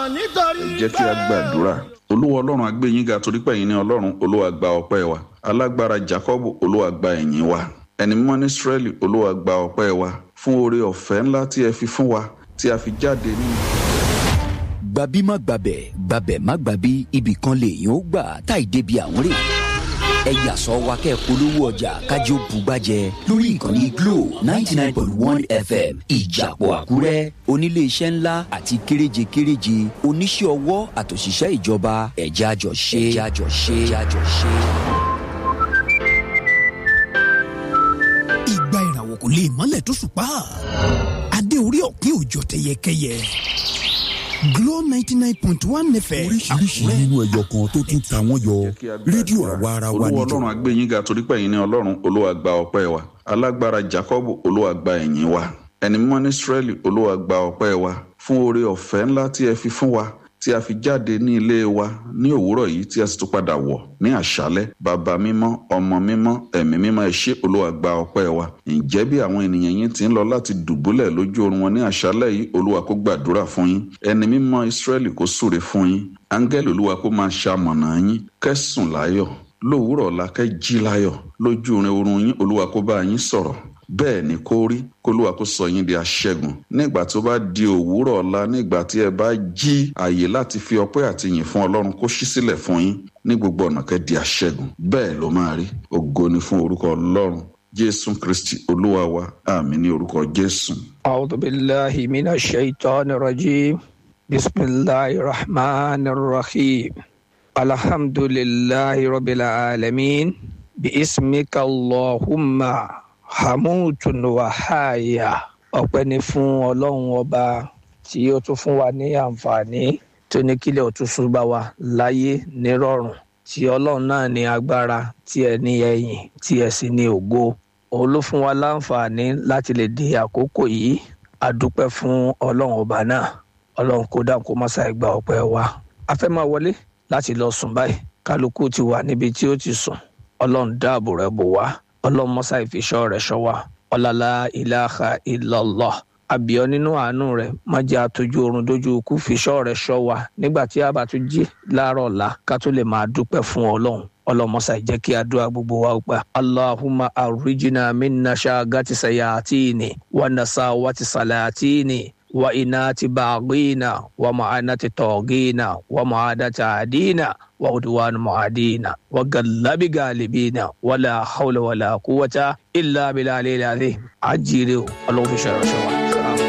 ẹ jẹ́ kí a gbàdúrà olúwa ọlọ́run a gbé yín ga torí pé ẹ̀yin ni ọlọ́run olúwa gba ọpẹ́ wa alágbára jacob olúwa gba ẹ̀yìn wa ẹni mímọ́ ní israẹli olúwa gba ọpẹ́ wa fún oore ọ̀fẹ́ ńlá tí ẹ fi fún wa tí a fi jáde nínú. gbàbí má gbàbẹ̀ gbàbẹ̀ má gbàbí ibì kan lèèyàn ó gbà táì débi àwọn rè ẹ yàsọ wa kẹ́ polówó ọjà kájọ bùgbàjẹ lórí ìkànnì glo ninety nine point one fm ìjàpọ̀ àkúrẹ́ oníléeṣẹ́ ńlá àti kéréje kéréje oníṣẹ́ ọwọ́ àtòṣìṣẹ́ ìjọba ẹ̀já jọ ṣe ẹ̀já jọ ṣe ẹ̀já jọ ṣe. ìgbà ìràwọ̀ kò lè mọ́lẹ̀ tó ṣùpá adé orí ọ̀pin òjò tẹyẹkẹyẹ Glo ninety nine point one fm oríṣiríṣi nínú ẹyọ kan tó tún ta wọ́n yọ Jẹ́ kí a gbàdúrà. rédíò àwa ara wa olúwa níjọ ọlọ́run a gbé yín ga torí pé ẹ̀yin ni ọlọ́run olúwa gba ọpẹ́ wa alágbára jacob olúwa gba ẹ̀yìn wa ẹni mímọ́ ní israẹli olúwa gba ọpẹ́ wa fún oore ọ̀fẹ́ ńlá tí ẹ fi fún wa tí a fi jáde ní ilé wa ní òwúrọ̀ yìí tí a sì tún padà wọ̀ ní àṣálẹ́ bàbá mímọ́ ọmọ mímọ́ ẹ̀mí mímọ́ ẹ ṣé olúwa gba ọpẹ́ wa ǹjẹ́ bí àwọn ènìyàn yín ti ń lọ láti dùbúlẹ̀ lójú oorun wọn ní àṣálẹ́ yìí olúwa kó gbàdúrà fún yín ẹni mímọ́ israẹli kó súre fún yín áńgẹ́lì olúwa kó máa ṣamọ̀nà yín kẹ́sùn láyọ̀ lówùúrọ̀ ọ̀la kẹ́ jí láyọ̀ lójú orin oorun yín olúwa kó bá yín sọ̀rọ̀ bẹ́ẹ̀ ni kó rí kólúwa kó sọ yín di aṣẹ́gun nígbà tó bá di òwúrọ̀ ọ̀la nígbà tí ẹ bá jí àyè láti fi ọpẹ́ àti yìn fún ọlọ́run kó ṣí sílẹ̀ fún yín ní gbogbo ọ̀nà kẹ́ di aṣẹ́gun bẹ́ẹ̀ ló máa rí ògo ni fún orúkọ ọlọ́run jésù kristi olúwa wa àmì ní orúkọ jésù. أعوذ بالله من الشيطان الرجيم بسم الله الرحمن الرحيم الحمد لله رب العالمين باسمك اللهم حموت وحايا ọpẹ́ ni fún ọlọ́run ọba tí ó tún fún wa ní àǹfààní tó ní kílẹ̀ òtúnṣu bá wa láyé nírọ̀rùn tí ọlọ́run náà ní agbára tí ẹ ní ẹ̀yìn tí ẹ sì ní ògo òun ló fún wa láǹfààní láti lè di àkókò yìí a dúpẹ́ fún ọlọ́run ọba náà ọlọ́run kó dáhùn kó má ṣàì gba ọpẹ́ wa a fẹ́ máa wọlé láti lọ sùn báyìí kálukú ti wà níbi tí ó ti sùn ọlọ́run dáàbò rẹ̀ bò wá ọlọ́run mọ́sá ìfiṣọ́ rẹ̀ ṣọ́ wa ọ̀làlá ìlàhà ìlọ́lọ́ àbíọ́ nínú àánú rẹ̀ má jẹ́ àtọ́jú oorun dójú ikú fiṣọ́ rẹ̀ ṣọ́ wa nígbà tí a bá tún jí láàárọ̀ ọ̀la ká tó lè máa dúpẹ́ fún ọlọ́run ọlọmọsà jẹ́ kí àdúrà gbogbo wa gbà. allahumma arrijina minna shagati sayatini wa nasawati salatini wa inati baghina wa ma'anati togina wa ma'adati adina wa udwan mu'adina wa gallabi galibina wala hawla wala quwwata illa billahi al-azim ajire o ọlọ́run fi ṣe ìránṣẹ́ wa.